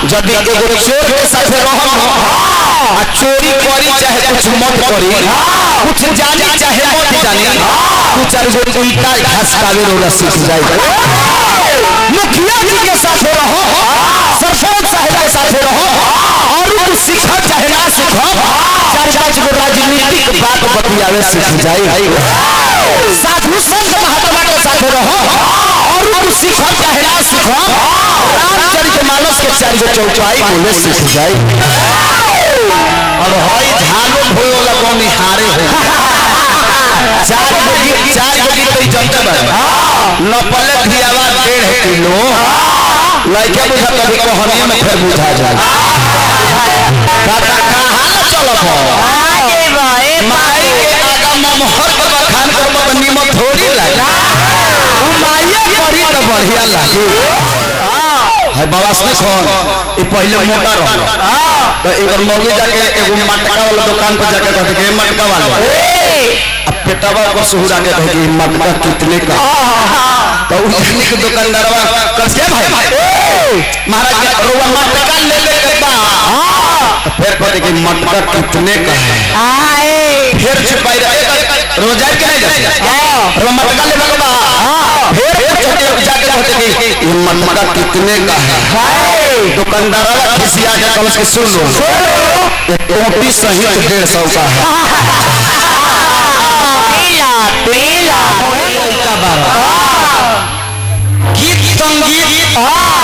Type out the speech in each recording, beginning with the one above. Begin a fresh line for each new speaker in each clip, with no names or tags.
जब एगो चोर के साथे रहम आ चोरी करी चाहे कुछ मत करी कुछ जानी चाहे मत जानी दू चार गो ईटा घसकावे रोला सीख जाए मुखिया जी के साथे रहो सरपंच साहब के साथे रहो और कुछ सीखा चाहे ना सीखो चार पांच गो राजनीतिक बात बतियावे सीख जाए साधु संत महात्मा के साथे रहो और कुछ सीखो चाहे ना सीखो रामचरित मानस के चार गो चौपाई बोले सीख जाए और हई झालो भोयो लगो निहारे हो चार गो गीत चार गो गीत तो जनते बा न पले धियावा डेढ़ किलो लइके बुझा कभी कहनिए में फिर बुझा जाए काका कहाँ न चलत हो
आगे भाई
माई के आगा ममहर के बखान कर में नीमक थोड़ी लागे उ माइया करी तो बढ़िया लागे है बाबा से कौन ये पहले मोटा रहो तो एकर मौगी जाके एगो मटका वाला दुकान पर जाके कहते कि मटका वाला अब पेटवा को सुहुरा के कहे कि मटका कितने का तो उस जाने के दुकानदारवा कह के भाई महाराज के रोवा मटका ले ले के बा तो फिर कहते कि मटका कितने का है
आए
फिर छुपाई रहे रोजाई के नहीं जाते रोवा मटका ले के बा फिर कहते जाके कहते कि ये मटका कितने का है दुकानदारवा खिसिया के कल के सुन लो ये टोपी सहित डेढ़ सौ का है
पीला पीला
गीत संगीत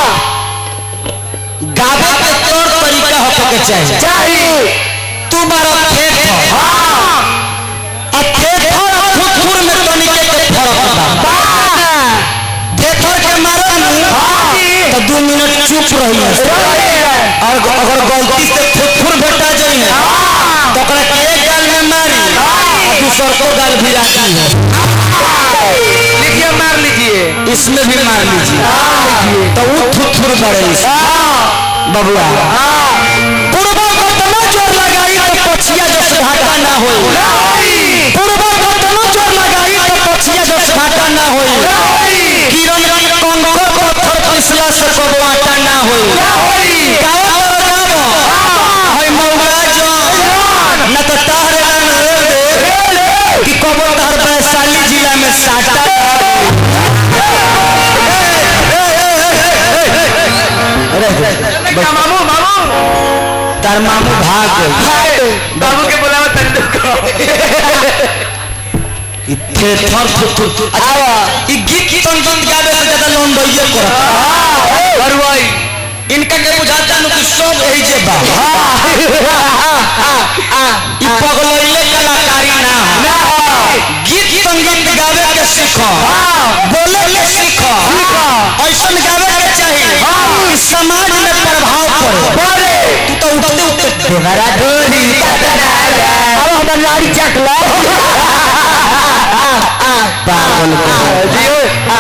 गावे के तौर तरीका होके के चाहिए
चाहिए
तुम्हारा खेत हो आ खेत हो खुदपुर में तनिके के फर्क बा थेथर के मारे नु तो दो मिनट चुप रही है और अगर गलती से खुदपुर भेटा जाई है तो ओकरा के एक गाल में मारी और दूसर को गाल भी जाती है
लिखिए मार लीजिए
इसमें भी मार लीजिए तो वो थुथुर बड़े बबुआ पूर्वा कतना जोर लगाई तो पछिया जस घाटा ना होई पूर्वा कतना जोर लगाई तो पछिया जस घाटा ना होई किरण कंकर पत्थर पिसला से कबो आटा ना होई गावा गावा हई मौगा जो न तो तारे रंग रे दे कि कबो तार वैशाली जिला में साटा
मामू मामू
तार मामू भाग गए
बाबू के बुलावा तनी दुखो
इथे थर थर थर आवा ई गीत संगीत गावे से ज्यादा लोन दैये करत
और भाई
इनका के बुझाता नु कि सब एही जे बा ई पगलैले कलाकारी ना हो गीत संगीत गावे के सीखो बोले के सीखो ऐसन गावे के चाहिए कि समाज में प्रभाव पड़े तू तो उठते उठते देवरा डोरी अब हम नारी चक लो पागल को